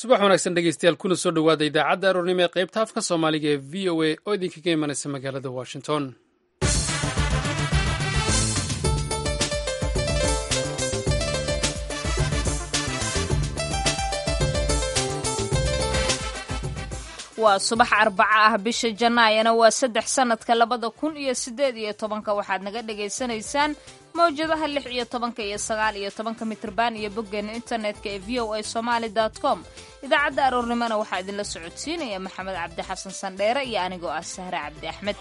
subax wanaagsan dhegeystayaal kuna soo dhowaada idaacadda aroornimo ee qaybta afka soomaaliga ee v o a oo idinkaga imanaysa magaalada washington waa subax arbaca ah bisha janaayana waa saddex sanadka labada kun iyo sideed iyo tobanka waxaad naga dhagaysanaysaan mawjadaha lix iyo tobanka iyo sagaal iyo tobanka mitrban iyo boggeena internetka ee v o a somaali com idaacadda aroornimona waxaa idinla socodsiinaya maxamed cabdi xasan sandheere iyo anigoo ah sahre cabdi axmed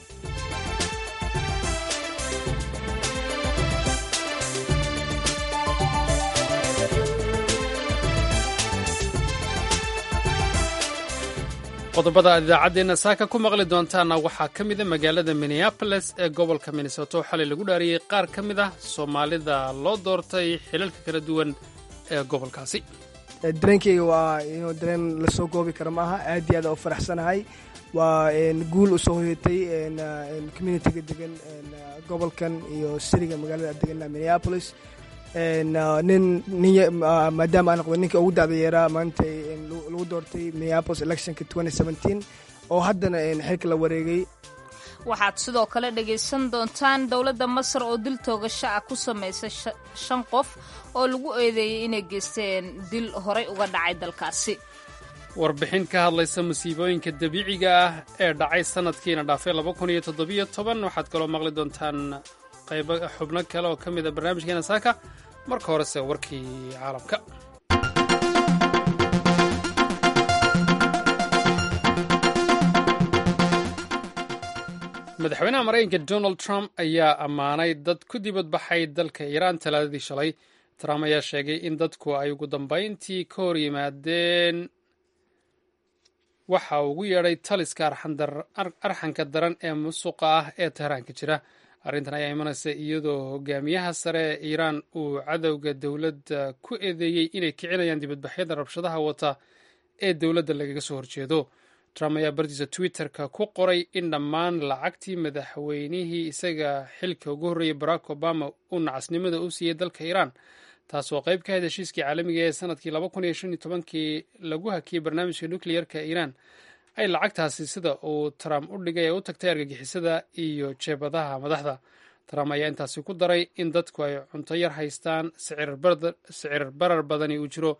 qodobada aad idaacaddeenna saaka ku maqli doontaana waxaa ka mida magaalada minneaboles ee gobolka minnesoto oo xalay lagu dhaariyey qaar ka mid ah soomaalida loo doortay xilalka kala duwan ee gobolkaasi dareenkeyga waa inuu dareen lasoo goobi karo maaha aad iyo aad u faraxsanahay waa guul usoo hoyatay communitiga degan gobolkan iyo siriga magaalada degan minneapolis nin nin maadaama aan noqdo ninka ugu dacda yeeraa maanta lagu doortay minneapolis electionka oo haddana xilka la wareegay waxaad sidoo kale dhagaysan doontaan dowladda masar oo dil toogasho ah ku samaysay shan qof oo lagu eedeeyey inay geysteen dil horay uga dhacay dalkaasi warbixin ka hadlaysa musiibooyinka dabiiciga ah ee dhacay sanadkiina dhaafay waxaad kaloo maqli doontaan qaybo xubno kale oo ka mid a barnaamijkeena saaka marka horese warkii caalamka madaxweynaha maraykanka donald trump ayaa ammaanay dad ku dibadbaxay dalka iiraan talaadadii shalay trump ayaa sheegay in dadku ay ugu dambayntii ka hor yimaadeen waxa uu ugu yeedhay taliska arxanka daran ee musuqa ah ee tehraanka jira arrintan ayaa imanaysa iyadoo hogaamiyaha sare ee iiraan uu cadowga dowladda ku eedeeyey inay kicinayaan dibadbaxyada rabshadaha wata ee dowladda lagaga soo horjeedo trump ayaa bartiisa twitter-ka ku qoray in dhammaan lacagtii madaxweynihii isaga xilka ugu horreeyey barack obama uu nacasnimada u siiyey dalka iiraan taasoo qayb ka hayd heshiiskii caalamiga ee sanadkii kii lagu hakiyey barnaamijka nukleyarka iiraan ay lacagtaasi sida uu trump u dhigay ee u tagtay argagixisada iyo jeebadaha madaxda trump ayaa intaasi ku daray in dadku ay cunto yar haystaan sicir barar badani uu jiro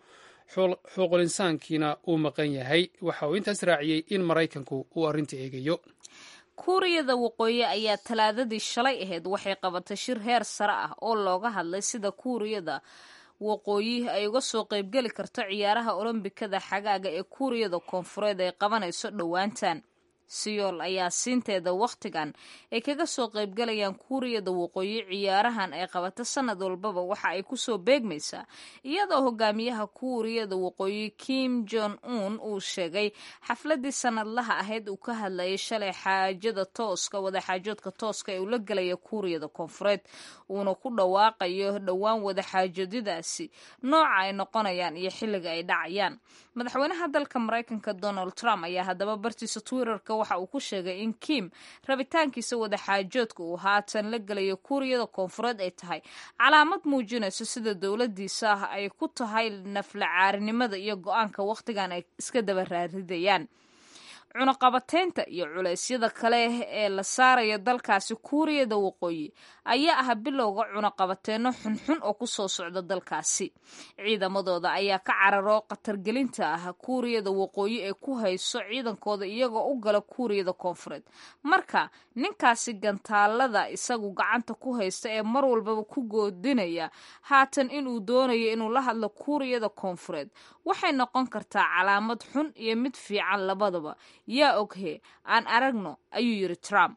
xuquul insaankiina uu maqan yahay waxa uu intaas raaciyey in maraykanku uu arrinta eegayo kuuriyada waqooyi ayaa talaadadii shalay ahayd waxay qabatay shir heer sare ah oo looga hadlay sida kuuriyada waqooyi ay uga soo qaybgeli karto ciyaaraha olombikada xagaaga ee kuuriyada koonfureed ay qabanayso dhowaantan siyool ayaa siinteeda wakhtigan ay kaga soo qaybgalayaan kuuriyada waqooyi ciyaarahan ay qabato sanad walbaba waxa ay kusoo beegmaysaa iyadoo hogaamiyaha kuuriyada waqooyi kim jon un uu sheegay xafladii sanadlaha ahayd uu ka hadlayay shalay xaajada tooska wadaxaajoodka tooska ee uu la gelaya kuuriyada koonfureed uuna ku dhawaaqayo dhowaan wadaxaajoodadaasi nooca ay noqonayaan iyo xilliga ay dhacayaan madaxweynaha dalka maraykanka donald trump ayaa haddaba bartiisa twitterka waxa uu ku sheegay in kim rabitaankiisa wadaxaajoodka uu haatan la gelayo kuuriyada koonfureed ay tahay calaamad muujinayso sida dowladiisa ah ay ku tahay nafla caarinimada iyo go-aanka wakhtigan ay iska daba raaridayaan cunaqabateynta iyo culeysyada kale ee la saaraya dalkaasi kuuriyada waqooyi ayaa ah bilowga cunaqabateenno xunxun oo kusoo socda dalkaasi ciidamadooda ayaa ka cararo khatargelinta ah kuuriyada waqooyi ee ku hayso ciidankooda iyagoo u gala kuuriyada koonfureed marka ninkaasi gantaalada isagu gacanta ku haysta ee mar walbaba ku goodinaya haatan inuu doonayo inuu la hadlo kuuriyada koonfureed waxay noqon kartaa calaamad xun iyo mid fiican labadaba yaa oghe aan aragno ayuu yidhi trump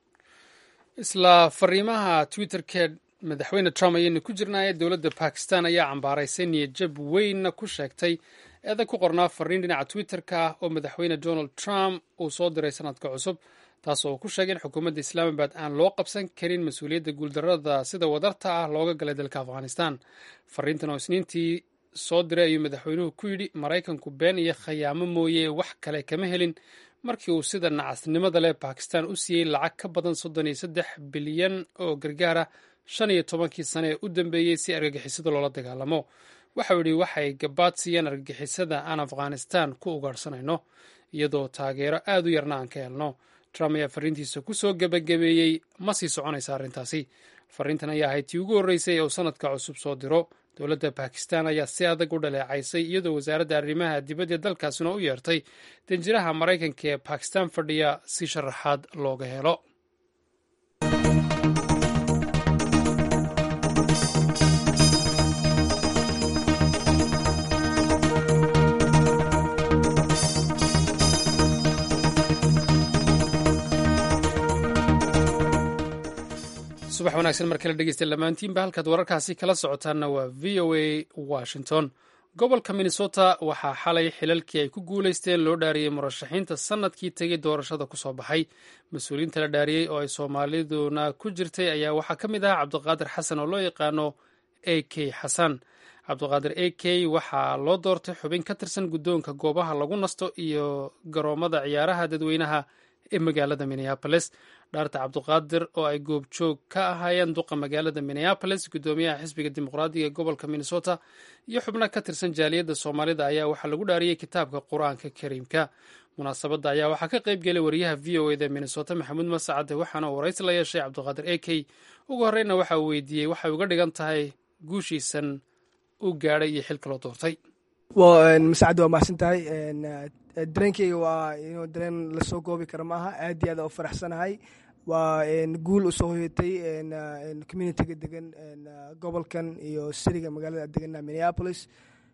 isla fariimaha twitterkee madaxweyne trump ayaynu ku jirnaaye dowladda bakistan ayaa cambaaraysay niyadjab weynna ku sheegtay eedag ku qornaa fariin dhinaca twitter-ka ah oo madaxweyne donald trump uu soo diray sanadka cusub taasoo uu ku sheegay in xukuumadda islaamabad aan loo qabsan karin mas-uuliyadda guuldarrada sida wadarta ah looga galay dalka afghanistan fariintan oo isniintii soo diray ayuu madaxweynuhu ku yidhi maraykanku been iyo khayaamo mooye wax kale kama helin markii uu sida nacasnimada leh bakistan u siiyey lacag ka badan soddon iyo saddex bilyan oo gargaara shan iyo tobankii sane ee u dambeeyey si argagixisada loola dagaalamo waxau yidhi waxay gabaad siiyeen argagixisada aan afghanistan ku ugaadhsanayno iyadoo taageero aad u yarna aan ka helno trump ayaa fariintiisa ku soo gebagabeeyey ma sii soconaysa arrintaasi fariintan ayaa ahayd tii ugu horreysay ee uu sanadka cusub soo diro dowladda bakistan ayaa si adag u dhaleecaysay iyadoo wasaaradda arrimaha dibadda dalkaasina u yeertay danjiraha maraykanka ee bakistan fadhiya si sharaxaad looga helo subax wanaagsan mar kale dhegeysta lamaantiinba halkaad wararkaasi kala socotaanna waa v o a washington gobolka minnesota waxaa xalay xilalkii ay ku guuleysteen loo dhaariyey murashaxiinta sanadkii tegay doorashada kusoo baxay mas-uuliyiinta la dhaariyey oo ay soomaaliduna ku jirtay ayaa waxaa ka mid ah cabdiqaadir xasan oo loo yaqaano a k xasan cabdiqaadir a k waxaa loo doortay xubin ka tirsan guddoonka goobaha lagu nasto iyo garoomada ciyaaraha dadweynaha ee magaalada minneaboles dhaarta cabdiqaadir oo ay goobjoog ka ahaayeen duqa magaalada minneaboles guddoomiyaha xisbiga dimuqraadiga ee gobolka minnesota iyo xubno ka tirsan jaaliyadda soomaalida ayaa waxaa lagu dhaariyey kitaabka qur-aanka kariimka munaasabadda ayaa waxaa ka qayb gelay wariyaha v o eda minnesota maxamuud masacade waxaana uu waraysi la yeeshay cabdiqaadir a k ugu horreyna waxa uu weydiiyey waxay uga dhigan tahay guushiisan u gaadhay iyo xilka loo doortay masacad waa mahadsan tahay dareenkeyga waa inuu dareen lasoo goobi karo maaha aad iyo aad u faraxsanahay waa guul usoo hoyatay communitiga degan gobolkan iyo siriga magaalada degan minneapolis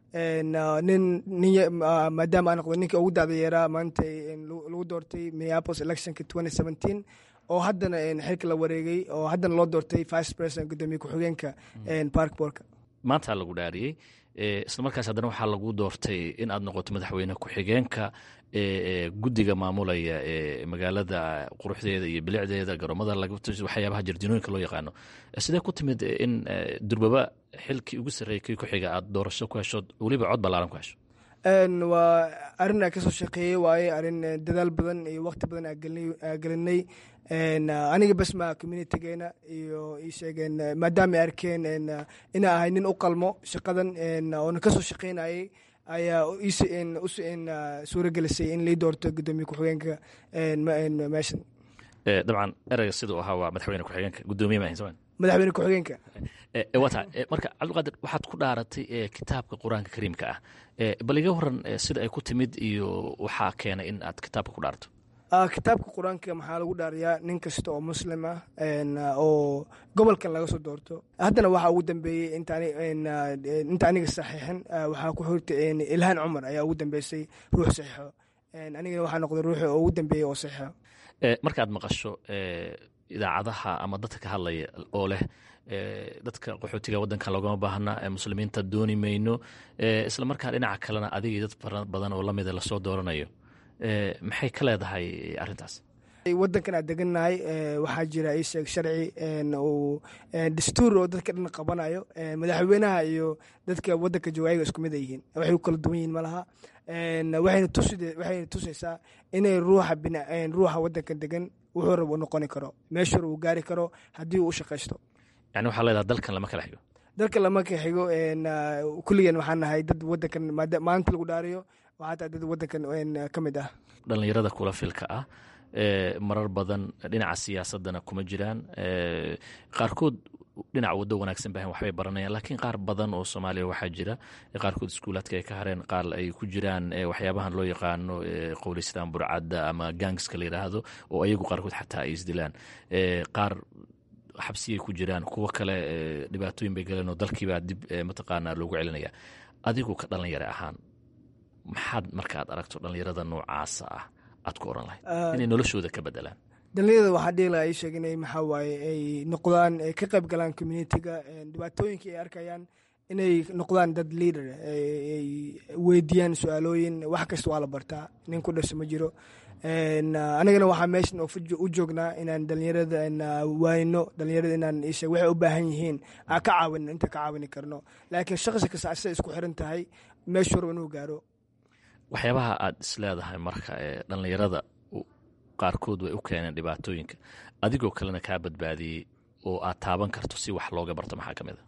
nin nin maadaama aan noqdo ninka ugu dacda yeeraa maanta lagu doortay minneapolis electionka twenty seventeen oo haddana xilka la wareegay oo haddana loo doortay vice president guddoomiye ku-xigeenka parkborka maanta lagu dhaariyey isla markaas haddana waxaa lagu doortay in aad noqoto madaxweyne ku-xigeenka guddiga maamulaya ee magaalada quruxdeeda iyo bilicdeeda garoomada waxyaabaha jarjinooyinka loo yaqaano sidee ku timid in durbaba xilkii ugu sarreeyay kii ku-xiga aad doorasho ku hesho weliba cod ballaaran ku hesho waa arrin aan kasoo shaqeeyey waaye arrin dadaal badan iyo waqti badan aa gelinay aniga bas ma communitigeena iyo ii sheegeen maadaama ay arkeen inaa ahay nin u qalmo shaqadan oona kasoo shaqeynayay ayaa suura gelisay in lii doorto guddoomiye ku-xigeenka meeshan dabcan ereyga siduu ahaa waa madaxweyne ku-xigeenka guddoomiye maahin soma madaxweyne ku-xigeenka waa tahay marka cabdiqaadir waxaad ku dhaaratay kitaabka qur-aanka kariimka ah bal iga waran sida ay ku timid iyo waxaa keenay in aad kitaabka ku dhaarto kitaabka qur-aanka maxaa lagu dhaariyaa nin kasta oo muslim ah oo gobolkan laga soo doorto haddana waxaa ugu dambeeyey inta aniga saxiixin waxaa ku xigta ilhaan cumar ayaa ugu dambeysay ruux saxiixo anigana waxaa noqday ruuxi oo ugu dambeeyey oo saxiixo markaad maqasho idaacadaha ama dadka ka hadlaya oo leh dadka qaxootiga waddankan loogama baahna muslimiinta dooni mayno isla markaa dhinaca kalena adigii dad fara badan oo lamida lasoo dooranayo maxay ka leedahay arrintaas waddankan aad degannahay waxaa jira ii sheeg sharci uu dastuur oo dadka dhan qabanayo madaxweynaha iyo dadka waddanka jooga ayaga isku mid ay yihiin waxay u kala duwan yihiin malaha waxayna tusaysaa inay ruuxa ruuxa waddanka degan wuxuu rab u noqoni karo meeshuu rab uu gaari karo haddii uu u shaqaysto yani waxaa leedaha dalkan lama kala xigo dalkan lama kala xigo kulligan waxaan nahay dad waddankan maalinta lagu dhaariyo waxaa tahay dad waddankan ka mid ah dhallinyarada kula filka ah marar badan dhinaca siyaasadana kuma jiraan qaarkood dhinac waddo wanaagsan bahan waxbay baranayaan laakiin qaar badan oo soomaaliya waxaa jira qaarkood iskuulaadka ay ka hareen qaar ay ku jiraan waxyaabahan loo yaqaano qowleystaan burcadda ama gangska la yidhaahdo oo ayagu qaarkood xataa ay isdilaan qaar xabsiyay ku jiraan kuwo kale dhibaatooyin bay galeen oo dalkiibaa dib mataqaanaa loogu celinaya adigu ka dhalinyare ahaan maxaad markaad aragto dhallinyarada noocaasa ah aad ku oran lahayd inay noloshooda ka bedelaan dhalinyarada waxaa dhihi laha ii sheeg inay maxaa waaye ay noqdaan ay ka qayb galaan communitiga dhibaatooyinka ay arkayaan inay noqdaan dad leader ay weydiiyaan su-aalooyin wax kasta waa la bartaa nin ku dhasho ma jiro anigana waxaa meeshan u joognaa inaan dhalinyarada waayno dhalinyarada inaan isheeg waxay u baahan yihiin aan ka caawino inta ka caawini karno laakiin shaqsi kasta asay isku xiran tahay meeshuu raba inuu gaaro waxyaabaha aad isleedahay marka ee dhallinyarada qaarkood way u keeneen dhibaatooyinka adigoo kalena kaa badbaadiyey oo aad taaban karto si wax looga barto maxaa ka mid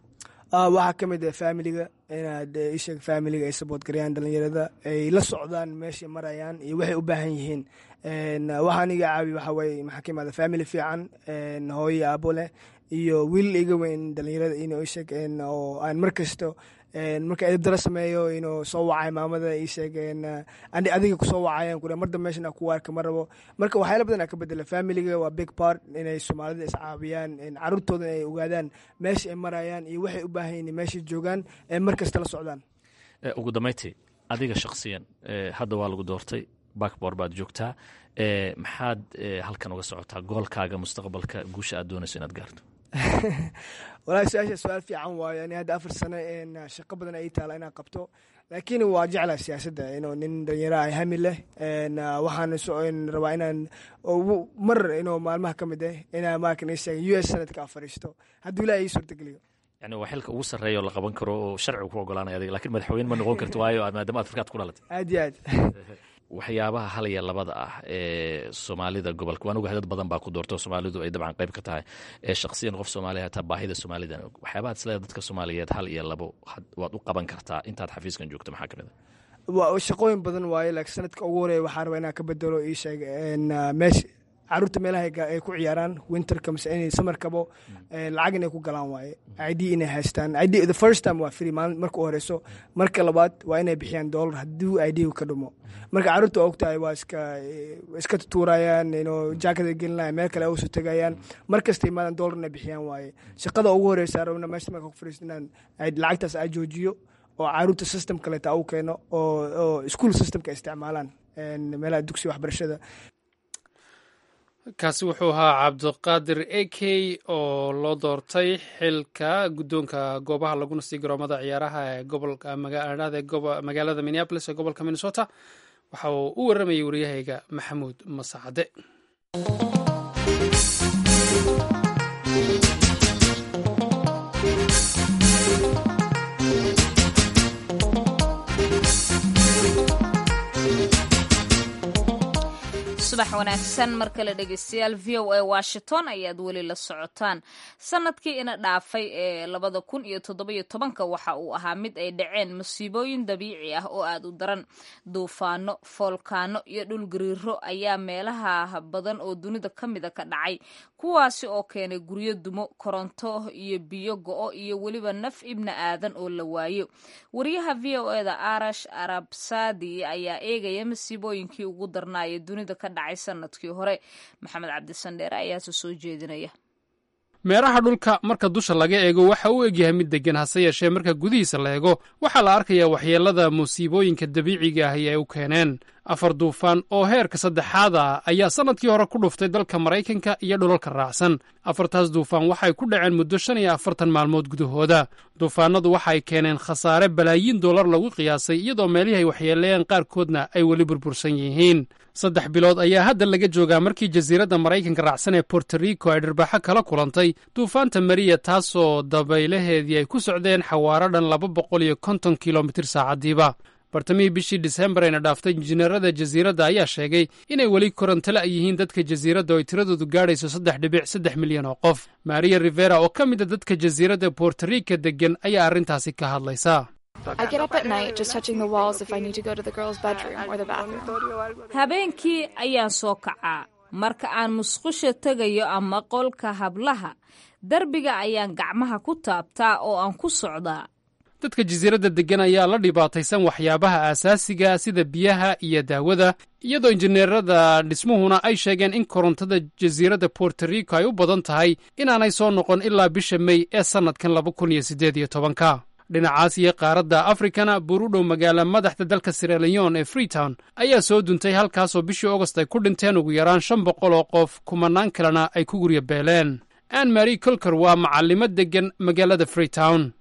waxaa ka mid ah familiga inaad isheeg familiga ay saboot gareeyaan dhalinyarada ay la socdaan meeshay marayaan iyo waxay u baahan yihiin waxaan iga caawi waxaa waye maxaa ka imaada family fiican hooyo aabo leh iyo wiil iga weyn dhalinyarada inuu isheeg oo aan mar kasto marka edabdara sameeyo inuu soo wacay maamada ii sheegeen adiga kusoo wacayaan kure mar dambe meeshan ku arka ma rabo marka waxyaala badan aa ka bedela familiga waa big part inay soomaalida iscaawiyaan caruurtooda ay ogaadaan meesha ay marayaan iyo waxay u baahan yihin meeshay joogaan mar kasta la socdaan ugu dambayntii adiga shakhsiyan hadda waa lagu doortay bakbor baad joogtaa maxaad halkan uga socotaa goolkaaga mustaqbalka guusha aad doonayso inaad gaarto walahi su-aasha su-aal fiican waayo ani hadda afar sano shaqo badan ay taala inaan qabto laakiin waa jeclaa siyaasadda inuu nin dhalinyaro ah hami leh waxaan rabaa inaan mar inuu maalmaha ka mid ah inaa maakan ii sheegay u s sanadka a fadhiisto hadduu ilaah ii suurtageliyo yani waa xilka ugu sarreeya oo la qaban karo oo sharcigu ku ogolaanaya adiga lakin madaxweyne ma noqon karto waayo maadaama aad farkaad ku dhalatay aad iyo aad waxyaabaha hal iyo labada ah ee soomaalida gobolka waan ogahay dad badan baa ku doorta oo soomaalidu ay dabcan qayb ka tahay ee shakhsiyan qof soomaaliya hataa baahida soomaalida waxyaabaha isleeda dadka soomaaliyeed hal iyo labo waad u qaban kartaa intaad xafiiskan joogto maxaa kamid a shaqooyin badan waaye laakiin sanadka ugu horeeya waxaa rabaa inaan ka bedelo ii sheeg meesha caruurta meelaha ay ku ciyaaraan winterka mise inay samarkabo lacag inay ku galaan waaye id inay haystaan id the first time waa free maalin marka u horeyso marka labaad waa inay bixiyaan dollar haddii id ka dhumo marka caruurta waa ogtahay waa iska iska tutuurayaan inuu jaakada gelinaya meel kale usu tegayaan mar kasta imaadan dollar inay bixiyaan waaye shaqada ugu horeysa rabna meesha marka ku fariisto inaan lacagtaas aa joojiyo oo caruurta system kaleeta u keeno oo school systemka isticmaalaan meelaha dugsiga waxbarashada kaasi wuxuu ahaa cabdiqaadir ekey oo loo doortay xilka guddoonka goobaha laguna sii garoomada ciyaaraha ee gobolka magaalada minneabolis ee gobolka minnesota waxa uu u warramayay waryahayga maxamuud masacade subax wanaagsan mar kale dhegeystayaal v o a washington ayaad weli la socotaan sanadkii ina dhaafay ee labada kun iyo toddobiyo tobanka waxa uu ahaa mid ay dhaceen masiibooyin dabiici ah oo aad u daran duufaano foolkaano iyo dhulgariiro ayaa meelaha badan oo dunida ka mida ka dhacay kuwaasi oo keenay guryo dumo koronto iyo biyo go-o iyo weliba naf ibna aadan oo la waayo wariyaha v o eda arash arabsadi ayaa eegaya masiibooyinkii ugu darnaaya dunida ka dhacay sanadkii hore maxamed cabdisandheere ayaase soo jeedinaya meeraha dhulka marka dusha laga eego waxa uu egyahay mid deggan hase yeeshee marka gudihiisa la eego waxaa la arkayaa waxyeelada musiibooyinka dabiiciga ahi ay u keeneen afar duufaan oo heerka saddexaad ah ayaa sannadkii hore ku dhuftay dalka maraykanka iyo dhulalka raacsan afartaas duufaan waxay ku dhaceen muddo shan iyo afartan maalmood gudahooda duufaanadu waxay keeneen khasaare balaayiin dollar lagu qiyaasay iyadoo meelihii ay waxyeeleeyeen qaarkoodna ay weli burbursan yihiin saddex bilood ayaa hadda laga joogaa markii jasiiradda maraykanka raacsan ee borto rico ay dharbaaxo kala kulantay duufaanta mariya taasoo dabaylaheedii ay ku socdeen xawaaro dhan laba boqol iyo konton kilomitir saacaddiiba bartamihii bishii disembar ayna dhaaftay injineerada jasiiradda ayaa sheegay inay weli korontala yihiin dadka jasiiradda oo ay tiradoodu gaadhayso saddex dhibic saddex milyan oo qof maria rivera oo ka mid a dadka jasiiradda borto rica deggan ayaa arrintaasi ka hadlaysa habeenkii ayaan soo kacaa marka aan musqusha tegayo ama qolka hablaha derbiga ayaan gacmaha ku taabtaa oo aan ku socdaa dadka jasiiradda deggan ayaa la dhibaataysan waxyaabaha aasaasiga sida biyaha iyo daawada iyadoo injineerada dhismuhuna ay sheegeen in korontada jasiiradda borto rico ay u badan tahay inaanay soo noqon ilaa bisha mey ee sannadkan laba kun iyo siddeed iyo tobanka dhinacaas iyo qaaradda afrikana buur u dhow magaala madaxda dalka siraleon ee freetown ayaa soo duntay halkaasoo bishii augost ay ku dhinteen ugu yaraan shan boqol oo qof kumanaan kalena ay ku gurya beeleen ann mary colker waa macallimo deggan magaalada freetown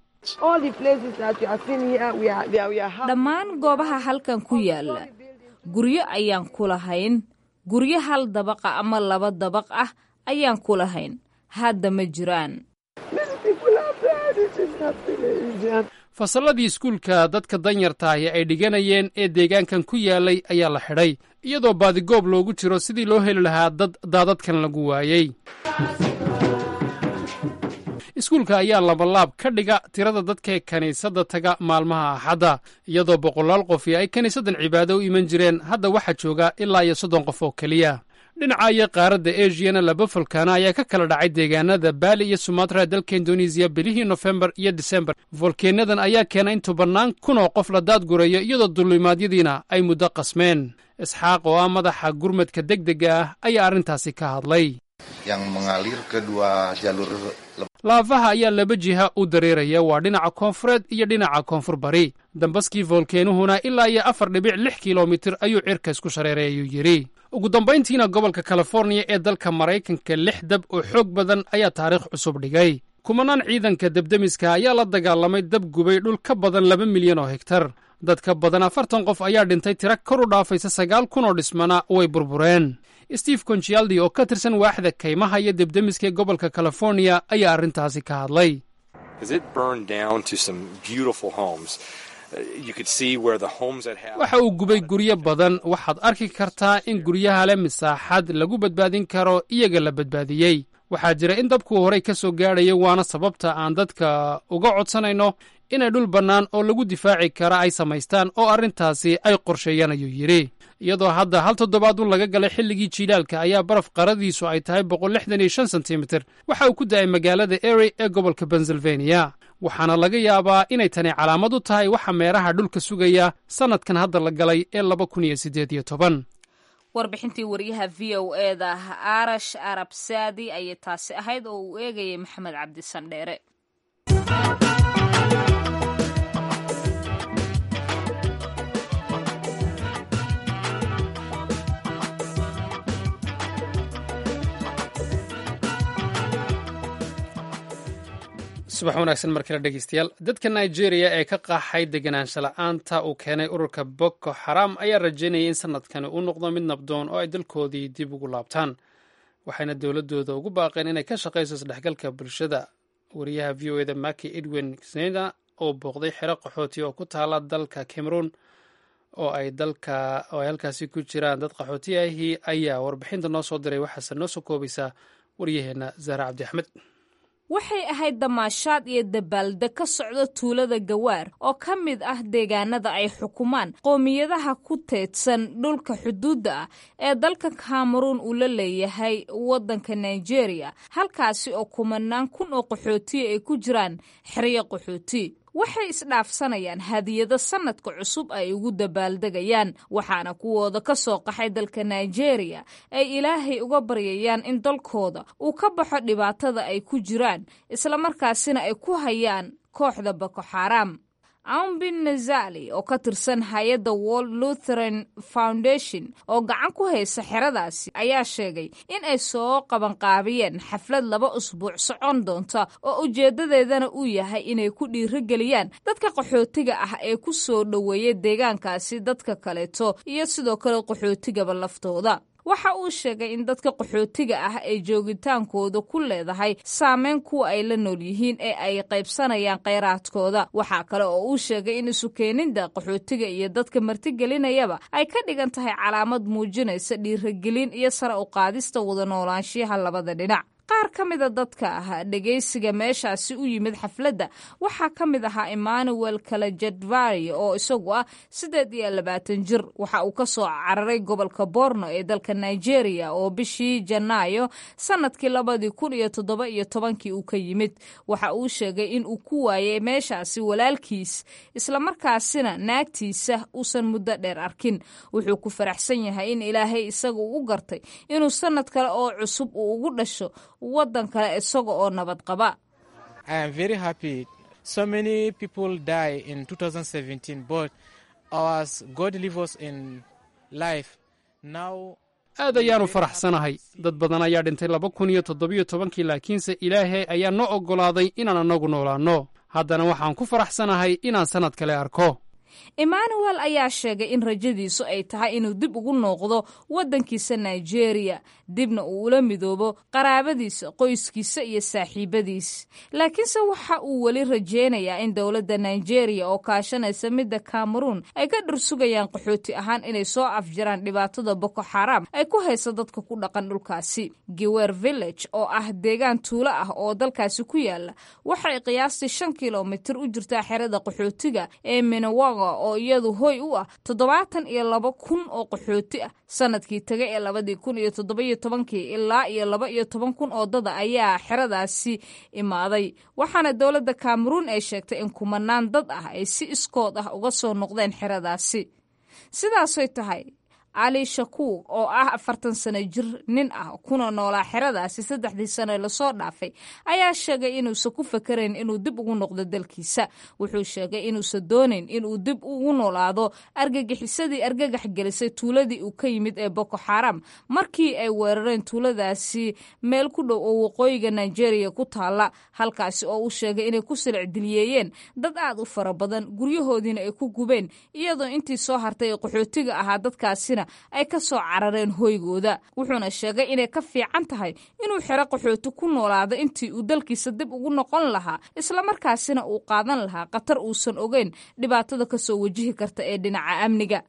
dhammaan goobaha halkan ku yaala guryo ayaan ku lahayn guryo hal dabaqa ama laba dabaq ah ayaan ku lahayn hadda ma jiraan fasalladii iskuulka dadka danyartaahi ay dhiganayeen ee deegaankan ku yaalay ayaa la xidhay iyadoo baadigoob loogu jiro sidii loo heli lahaa dad daadadkan lagu waayey iskuulka ayaa labalaab ka dhiga tirada dadka kiniisadda taga maalmaha axadda iyadoo boqolaal qofi ay kiniisaddan cibaado u iman jireen hadda waxaa jooga ilaa iyo soddon qof oo keliya dhinaca iyo qaaradda esiyana laba folkaana ayaa ka kala dhacay deegaanada baali iyo sumatra dalka indonesiya bilihii nofembar iyo disembar volkeenadan ayaa keena in tobannaan kun oo qof la daadgurayo iyadoo dulimaadyadiina ay muddo qasmeen isxaaq oo ah madaxa gurmadka degdega ah ayaa arrintaasi ka hadlay yang mengalir kedua jalur laafaha ayaa laba jiha u dareeraya waa dhinaca koonfureed iyo dhinaca koonfur bari dambaskii volkeenuhuna ilaa iyo afar dhibic lix kilomitir ayuu cirka isku shareeray ayuu yidhi ugu dambayntiina gobolka californiya ee dalka maraykanka lix dab oo xoog badan ayaa taariikh cusub dhigay kumanaan ciidanka debdemiska ayaa la dagaalamay dab gubay dhul ka badan laba milyan oo hegtar dad ka badan afartan qof ayaa dhintay tira kor u dhaafaysa sagaal kun oo dhismana way burbureen steve conchialdi oo ka tirsan waaxda kaymaha iyo debdemiska ee gobolka californiya ayaa arrintaasi ka hadlay waxa uu gubay guryo badan waxaad arki kartaa in guryaha leh misaaxad lagu badbaadin karo iyaga la badbaadiyey waxaa jira in dabkuu horey ka soo gaadhayo waana sababta aan dadka uga codsanayno inay dhul bannaan oo lagu difaaci kara ay samaystaan oo arrintaasi ay qorsheeyaan ayuu yidhi iyadoo hadda hal toddobaadun laga galay xilligii jiilaalka ayaa baraf qaradiisu ay tahay boqol lixdan iyo shan sentimitir waxa uu ku da'ay magaalada ery ee gobolka pennsylvania waxaana laga yaabaa inay tani calaamad u tahay waxa meeraha dhulka sugaya sannadkan hadda la galay ee laba kun iyo siddeed iyo toban warbixintii wariyaha v o eda arash arab saadi ayay taasi ahayd oo uu eegayay maxamed cabdi sandheere subax wanaagsan mar kale dhegeystayaal dadka nigeria ee ka qaxay deganaansha la-aanta uu keenay ururka boko xaram ayaa rajaynayay in sanadkani uu noqdo mid nabdoon oo ay dalkoodii dib ugu laabtaan waxayna dowladooda ugu baaqeen inay ka shaqayso isdhexgalka bulshada wariyaha v o eda maki edwin sneda oo booqday xero qaxooti oo ku taala dalka cameroon oo ay dalka oo ay halkaasi ku jiraan dad qaxooti ahi ayaa warbixinta noo soo diray waxaase noo soo koobaysaa waryaheena zahra cabdi axmed waxay ahayd damaashaad iyo dabaalde ka socda tuulada gawaar oo ka mid ah deegaanada ay xukumaan qoomiyadaha ku teedsan dhulka xuduudda ah ee dalka kameruun uu la leeyahay waddanka nigeria halkaasi oo kumanaan kun oo qaxootiya ay ku jiraan xeryo qaxooti waxay isdhaafsanayaan hadiyado sannadka cusub ay ugu dabaaldegayaan waxaana kuwooda ka soo qaxay dalka nigeria ay ilaahay uga baryayaan in dalkooda uu ka baxo dhibaatada ay ku jiraan islamarkaasina ay ku hayaan kooxda boko xaram aumbin nazali oo ka tirsan hay-adda world lutheran foundation oo gacan ku haysa xeradaasi ayaa sheegay in ay soo qabanqaabiyeen xaflad laba usbuuc socon doonta oo ujeeddadeedana uu yahay inay ku dhiirigeliyaan dadka qaxootiga ah ee ku soo dhoweeya deegaankaasi dadka kaleeto iyo sidoo kale qaxootigaba laftooda waxa uu sheegay in dadka qaxootiga ah ay joogitaankooda ku leedahay saameyn kuwa ay la nool yihiin ee ay qaybsanayaan kheyraadkooda waxaa kale oo uu sheegay in isukeenida qaxootiga iyo dadka martigelinayaba ay ka dhigan tahay calaamad muujinaysa dhiiragelin iyo sare u qaadista wada noolaanshiyaha labada dhinac qaar ka mida dadka ah dhegaysiga meeshaasi u yimid xafladda waxaa ka mid ahaa emmanuel kalajadvari oo isagu ah siddeed iyo labaatan jir waxa uu ka soo cararay gobolka borno ee dalka nigeria oo bishii janaayo sannadkii labadii kun iyo toddoba iyo tobankii uu ka yimid waxa uu sheegay in uu ku waayay meeshaasi walaalkiis islamarkaasina naagtiisa uusan muddo dheer arkin wuxuu ku faraxsan yahay in ilaahay isaga uu u gartay inuu sannad kale oo cusub uu ugu dhasho waddan kale isaga oo nabad qaba so many people die in 2017 but ours god live us in life now aad ayaanu faraxsanahay dad badan ayaa dhintay laba kun iyo toddobiyo tobankii laakiinse ilaahay ayaa noo oggolaaday inaan annagu noolaanno haddana waxaan ku faraxsanahay inaan sannad kale arko emmanuel ayaa sheegay in rajadiisu ay tahay inuu dib ugu nooqdo waddankiisa nigeria dibna uu ula midoobo qaraabadiisa qoyskiisa iyo saaxiibadiis laakiinse waxa uu weli rajeynayaa in dowladda nigeria oo kaashanaysa midda cameroon ay ka dhursugayaan qaxooti ahaan inay soo afjiraan dhibaatada boko xaram ay ku hayso dadka ku dhaqan dhulkaasi giwer village oo ah deegaan tuulo ah oo dalkaasi ku yaala waxay qiyaastii shan kilomitir u jirtaa xerada qaxootiga ee minawaga oo iyadu hoy u ah toddobaatan iyo laba kun oo qaxooti ah sanadkii taga ee labadii kun iyo toddobiyo tobankii ilaa iyo laba iyo toban kun oo dada ayaa xeradaasi imaaday waxaana dowladda cameroon ay sheegtay in kumanaan dad ah ay si iskood ah uga soo noqdeen xeradaasi sidaasay tahay cali shakuur oo ah afartan sano jir nin ah kuna noolaa xeradaasi saddexdii sano lasoo dhaafay ayaa sheegay inuusan ku fakarayn inuu dib ugu noqdo dalkiisa wuxuu sheegay inuusan doonayn inuu dib ugu noolaado argagixisadii argagax gelisay tuuladii uu ka yimid ee boko xaram markii ay weerareen tuuladaasi meel ku dhow oo waqooyiga nigeria ku taala halkaasi oo uu sheegay inay ku silicdiliyeeyeen dad aad u fara badan guryahoodiina ay ku gubeen iyadoo intii soo hartay ee qaxootiga ahaa dadkaasina ay ka soo carareen hoygooda wuxuuna sheegay inay ka fiican tahay inuu xero qaxooti ku noolaado intii uu dalkiisa dib ugu noqon lahaa islamarkaasina uu qaadan lahaa khatar uusan ogeyn dhibaatada kasoo wajihi karta ee dhinaca amniga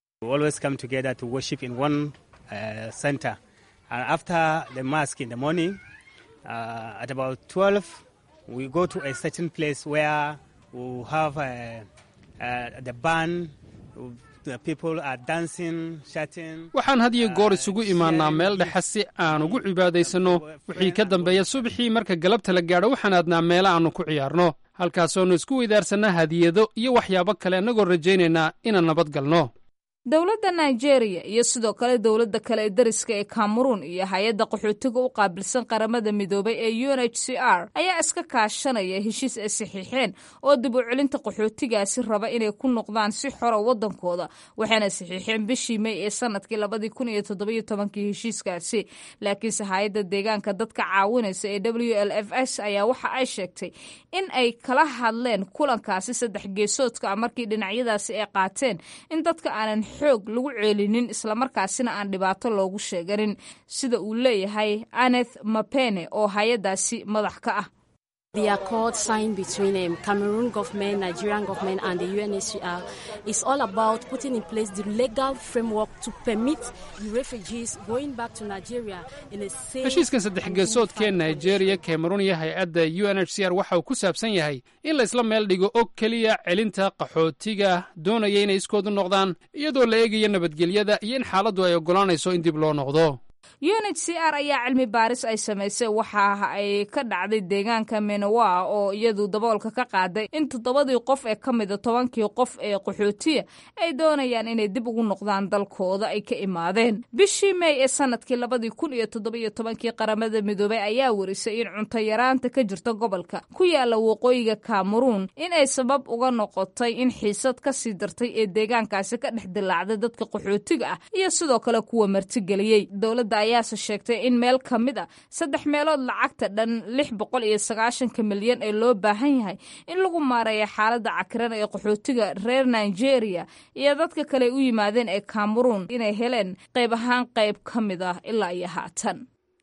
waxaan had iyo goor isugu imaannaa meel dhexe si aan ugu cibaadaysanno wixii ka dambeeya subaxii marka galabta la gaadho waxaan aadnaa meelo aannu ku ciyaarno halkaasoonu isku weydaarsanna hadiyado iyo waxyaabo kale annagoo rajaynaynaa inaan nabad galno dowladda nigeria iyo sidoo kale dowladda kale ee dariska ee cameroon iyo hay-adda qaxootiga u qaabilsan qaramada midoobay ee u n h c r ayaa iska kaashanaya heshiis ay saxiixeen oo dib u celinta qaxootigaasi raba inay ku noqdaan si xora waddankooda waxayna saxiixeen bishii mey ee sanadkii labadii kun iyo toddobiyo tobankii heshiiskaasi laakiinse hay-adda deegaanka dadka caawinaysa ee w l f s ayaa waxa ay sheegtay in ay kala hadleen kulankaasi saddex geesoodka ah markii dhinacyadaasi ay qaateen in dadka aanan xoog lagu ceelinin islamarkaasina aan dhibaato loogu sheeganin sida uu leeyahay aneth mapene oo hay-adaasi madax ka ah The accord signed between um, Cameroon government, Nigerian government, and the UNHCR is all about putting in place the legal framework to permit the refugees going back to Nigeria in a safe. heshiiskan saddex geesoodkee nigeria cameroon iyo hay-adda u n h c r waxa uu ku saabsan yahay in la isla meel dhigo oo keliya celinta qaxootiga doonaya inay iskoodu noqdaan iyadoo la eegayo nabadgelyada iyo in xaaladdu ay oggolaanayso in dib loo noqdo u n h c r ayaa cilmi baaris ay samaysay waxa ay ka dhacday deegaanka menawa oo iyadu daboolka ka qaaday in toddobadii qof ee ka mida tobankii qof ee qaxootiya ay doonayaan inay dib ugu noqdaan dalkooda ay ka imaadeen bishii mey ee sanadkii labadii kun iyo toddobiyo tobankii qaramada midoobay ayaa warisay in cunto yaraanta ka jirta gobolka ku yaala waqooyiga cameroon in ay sabab uga noqotay in xiisad ka sii dartay ee deegaankaasi ka dhex dilaacday dadka qaxootiga ah iyo sidoo kale kuwa martigeliyey dowladda ayaase sheegtay in meel ka mid a saddex meelood lacagta dhan lix boqol iyo sagaashanka milyan ee loo baahan yahay in lagu maareeya xaaladda cakiran ee qaxootiga reer nigeria iyo dadka kale u yimaadeen ee cameroon inay heleen qayb ahaan qayb ka mid ah ilaa iyo haatan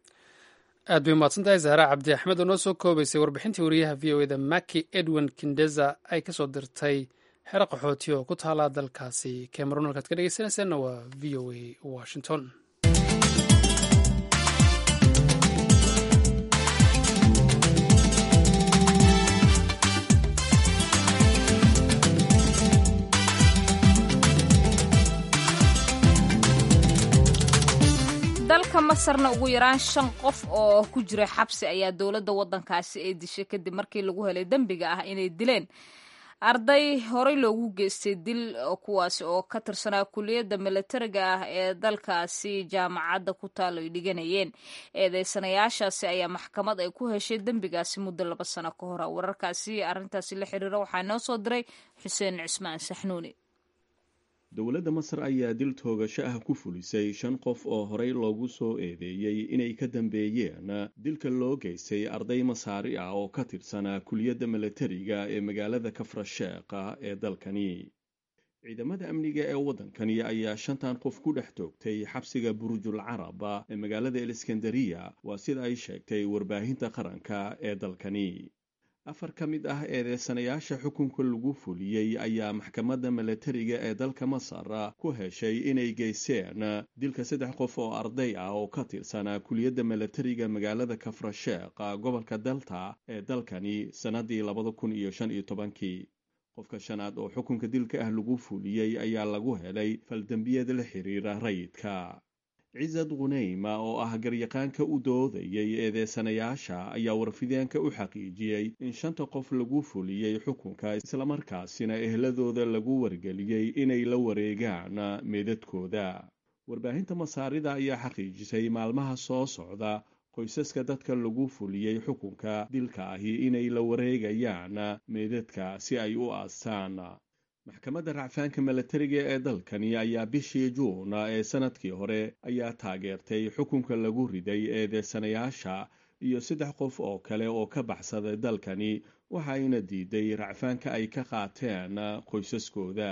aad bay umahadsan tahay zahra cabdi axmed oo noo soo koobaysay warbixintii wariyaha v o eda maki edwin kindeza ay ka soo dirtay xero qaxooti oo ku taala dalkaasi cameroon halkaad ka dhegeysanaysaanna waa v o a washington dalka masarna ugu yaraan shan qof oo ku jira xabsi ayaa dowladda waddankaasi ay dishay kadib markii lagu helay dembiga ah inay dileen arday horey loogu geystay dil kuwaasi oo ka tirsanaa kuliyadda milatariga ah ee dalkaasi jaamacadda ku taalo ay dhiganayeen eedeysanayaashaasi ayaa maxkamad ay ku heshay dembigaasi muddo laba sano ka hora wararkaasi arrintaasi la xiriira waxaa noo soo diray xuseen cismaan saxnuuni dowladda masar ayaa dil toogasho ah ku fulisay shan qof oo horey loogu soo eedeeyey inay ka dambeeyeen dilka loo geystay arday masaari ah oo ka tirsanaa kuliyadda milatariga ee magaalada kafrasheekha ee dalkani ciidamada amniga ee waddankani ayaa shantan qof ku dhex toogtay xabsiga burujul caraba ee magaalada eliskandariya waa sida ay sheegtay warbaahinta qaranka ee dalkani afar ka mid ah eedeysanayaasha xukunka lagu fuliyey ayaa maxkamadda milatariga ee dalka masar ku heshay inay geysteen dilka saddex qof oo arday ah oo ka tirsanaa kuliyadda milatariga magaalada kafrasheekh gobolka delta ee dalkani sannadii labada kun iyo shan iyo tobankii qofka shanaad oo xukunka dilka ah lagu fuliyey ayaa lagu helay faldembiyada la xiriira rayidka cisad khuneyma oo ah garyaqaanka u doodayay eedeysanayaasha ayaa warfideenka u xaqiijiyey in shanta qof lagu fuliyey xukunka islamarkaasina ehladooda lagu wargeliyey inay la wareegaan meedadkooda warbaahinta masaarida ayaa xaqiijisay maalmaha soo socda qoysaska dadka lagu fuliyey xukunka dilka ahi inay la wareegayaan meedadka si ay u aastaan maxkamadda racfaanka milatariga ee dalkani ayaa bishii juun ee sanadkii hore ayaa taageertay xukunka lagu riday eedeysanayaasha iyo saddex qof oo kale oo ka baxsaday dalkani waxayna diiday racfaanka ay ka qaateen qoysaskooda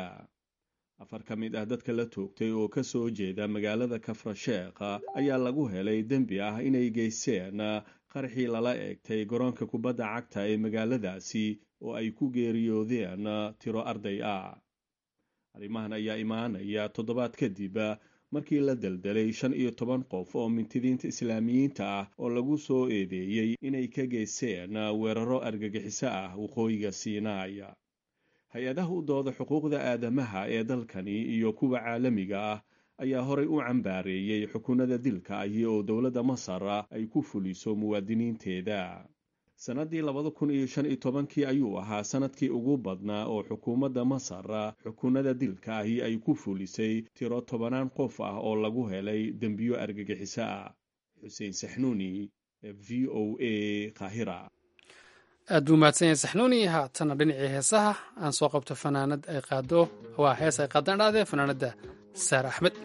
afar ka mid ah dadka la toogtay oo ka soo jeeda magaalada kafrasheekh ayaa lagu helay dembi ah inay geysteen qarxii lala eegtay garoonka kubadda cagta ee magaaladaasi oo ay ku geeriyoodeen tiro arday ah arrimahan ayaa imaanaya toddobaad kadib markii la deldelay shan iyo toban qof oo mintidiinta islaamiyiinta ah oo lagu soo eedeeyey inay ka geysteen weeraro argagixiso ah waqooyiga siinaaya hay-adaha u dooda xuquuqda aadamaha ee dalkani iyo kuwa caalamiga ah ayaa horay u cambaareeyey xukunada dilka ahi oo dowladda masar ay ku fuliso muwaadiniinteeda sannadii labada kun iyo shan iyo tobankii ayuu ahaa sanadkii ugu badnaa oo xukuumadda masar xukunada dilka ahi ay ku fulisay tiro tobanaan qof ah oo lagu helay dembiyo argagixiso ah xuseen saxnuuni v o a qaahira aad buu mahadsan yahay saxnuuni haatana dhinacii heesaha aan soo qabto fanaanad ay qaado waa hees ay qaadaan dhaadee fanaanadda saar axmed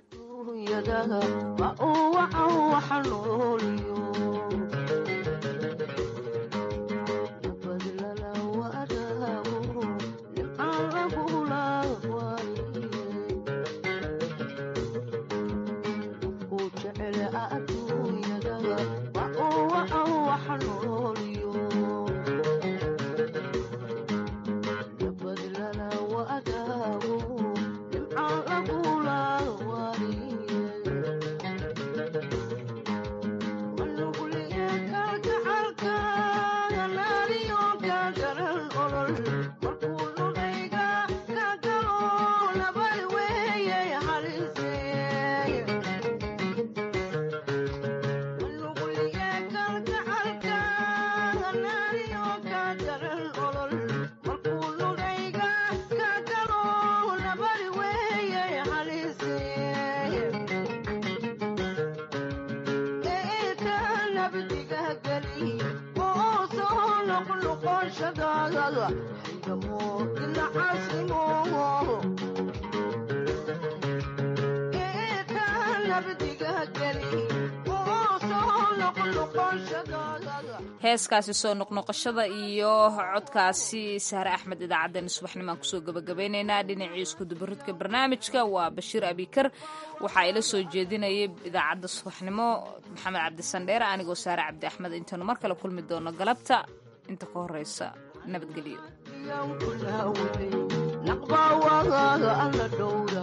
heeskaasi soo noqnoqoshada iyo codkaasi sahre axmed idaacaddeen subaxnimaan kusoo gabagabeynaynaa dhinacii iskudubaridka barnaamijka waa bashiir abikar waxaa ila soo jeedinayay idaacadda subaxnimo maxamed cabdisandheere anigoo saare cabdi axmed intaanu mar kale kulmi doono galabta inta ka horeysa nabadgelyo